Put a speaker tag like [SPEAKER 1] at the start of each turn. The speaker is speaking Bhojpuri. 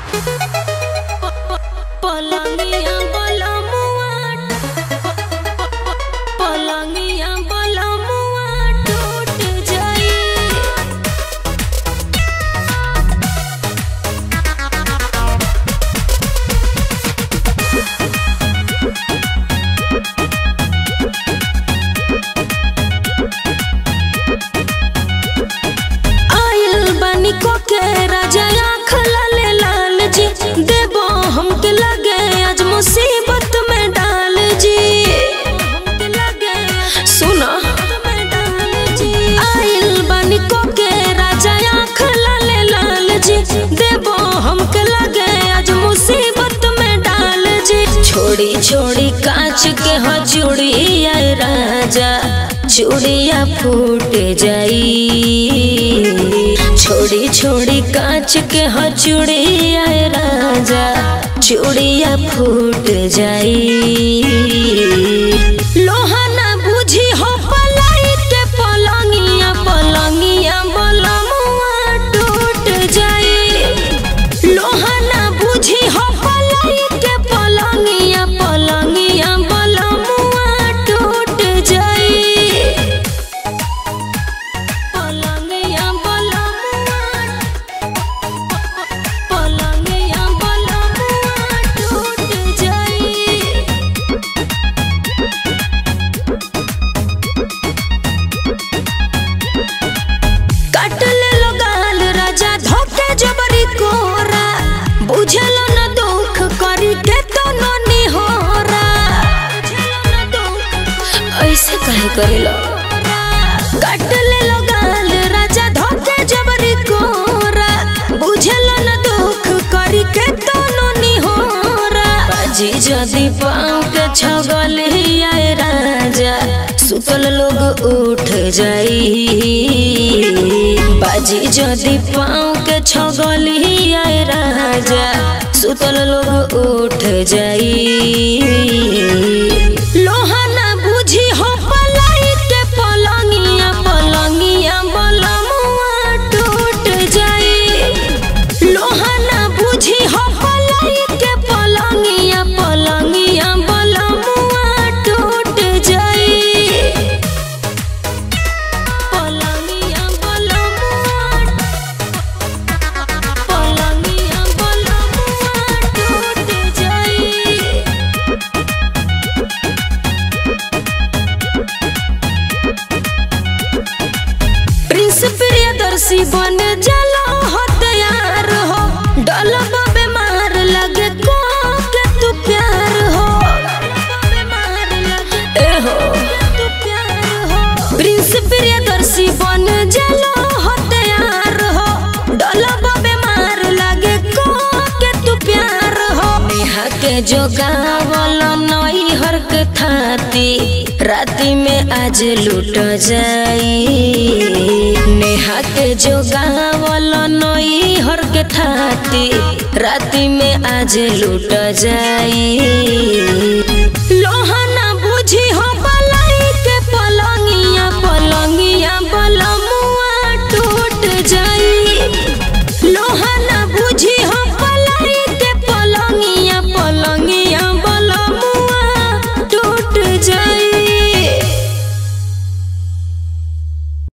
[SPEAKER 1] पलंगिया बलमुआ पलंगिया बलमुआ टूट जाई आयल बानी को के राजा आँख लाले लाल जी देबो हमके लगे आज मुसीबत में डाल जी सुनो आयल बानी को के राजा आँख लाले लाल जी देबो हमके लगे आज मुसीबत में डाल जी छोड़ी छोड़ी कांच के हो चूड़िया राजा चूड़िया फूट जाई छोड़ी छोड़ी कांच के हो चूड़िया राजा चूड़िया फूट जाई लोहा ना बुझी हो पलाई के पलंगिया पलंगिया बलमुआ टूट जाई लोहा ना बुझी हो पलाई के पलंगिया पलंगिया बलमुआ टूट जाई पलंगिया बलमुआ पलंगिया बलमुआ टूट जाई काट ले लो गाल राजा धोके जबरी कोरा बुझलो न दुख करी के तो ननी होरा ऐसे काहे करेलो काट ले लो गाल राजा धोके जबरी कोरा बुझलो न दुख करी के तो ननी होरा बाजी जदी पाँव के छगली आए राजा सुतल लोग उठ जाई बाजी जदी पाँव के छगली आए राजा सुतल लोग उठ जाई लोहा ना बुझी हो पलाई के पलंगिया पलंगिया बलमुआ टूट जाई लोहा ना बुझी हो पलाई के पलंगिया पलंगिया बलमुआ टूट जाई पलंगिया बलमुआ पलंगिया बलमुआ टूट जाई प्रिंस प्रियदर्शी बन जलो हो तैयार हो डलब बीमार लगे को के तू प्यार हो ए हो प्रिंस प्रियदर्शी बन जलो हो तैयार हो डलब बीमार लगे को के तू प्यार हो नेहा के जो गावल नई हर के थाती राती में आज लूट जाई नेहा के जो गावल नई हर के थाती राती में आज लूट जाई लोहा ना